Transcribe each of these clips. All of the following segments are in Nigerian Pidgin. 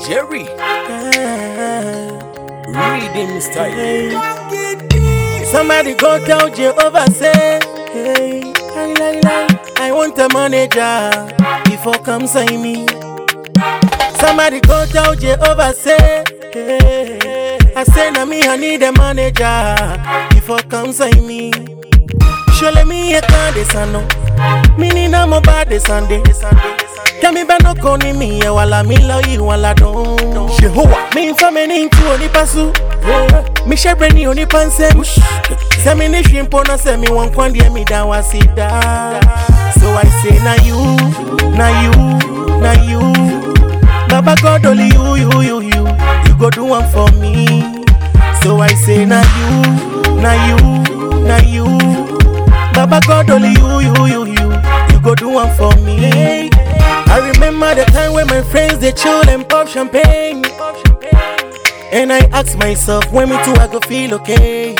Jerry, reading style. Somebody go tell Jehovah say, hey, lie, lie, lie. I want a manager before come sign me. Somebody go tell Jehovah say, hey, I say na me I need a manager before come sign me. Surely me a can de sano, mini na mo ba de Sunday. Kẹ́mi bẹ́ẹ̀ náà kọ́ ni mi yẹn wà lámì lọ́yìn wà ládùn. Jehovah, Mi nfa mi ni ntu onipasu Mi hyɛbrɛ ni onipa nsɛm Sɛ mi ne hwi mpo na sɛ mi wɔ nkwa deɛ mi da wase daa So I say na you, na you, na you Baba God only you, you, you, you You go do one for me So I say na you, na you, na you Baba God only you, you, you, you You go do one for me I remember the time when my friends they chill and pop champagne And I ask myself, when me too I go feel okay.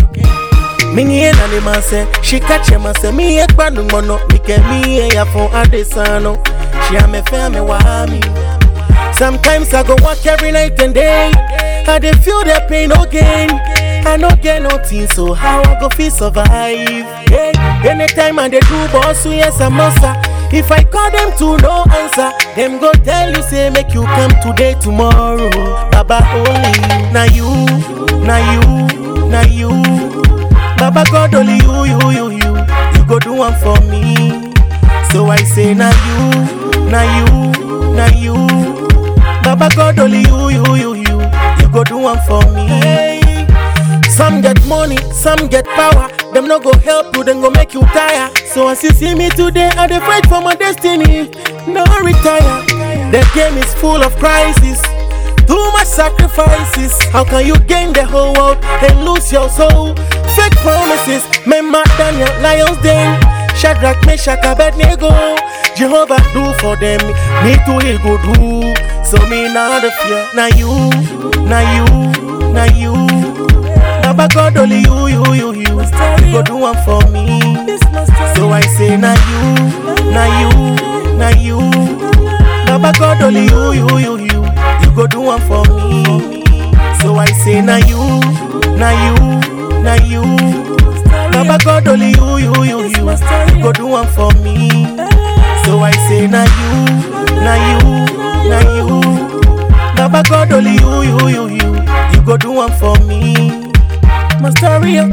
Mini and animal say, she catch him and say, me a kwanu mono, me ke me a ya phone adesano. She am a family wahami. Sometimes I go work every night and day. I dey feel the pain no gain. I no get nothing, so how I go feel survive? Hey, anytime I dey do boss, we yes I'm monster. If I call them to no answer, them go tell you say make you come today tomorrow. Baba only you, na you, na you, na you. Baba God only you, you, you, you. You go do one for me. So I say na you, na you, na you. Baba God only you, you, you, you. You go do one for me. Some get money, some get power. Them no go help you, then go make you tire. So as you see me today, I dey fight for my destiny. No retire. The game is full of crisis. Too much sacrifices. How can you gain the whole world and lose your soul? Fake promises. Remember Daniel, Lions Den, Shadrach, Meshach, Abednego. Jehovah do for them, me too he go do. So me not the fear. Now you, now you, now you. Baba God only you, you, you, you. You go do one for me. So I say na you, na you, na you. Baba God only you, you, you, you. You go do one for me. So I say na you, na you, na you. Baba God only you, you, you, you. You go do one for me. So I say na you, na you, na you. Baba God only you, you, you, you. You go do one for me. Masteria.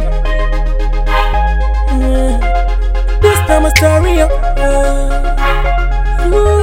Mm. This time Masteria. Uh, ooh.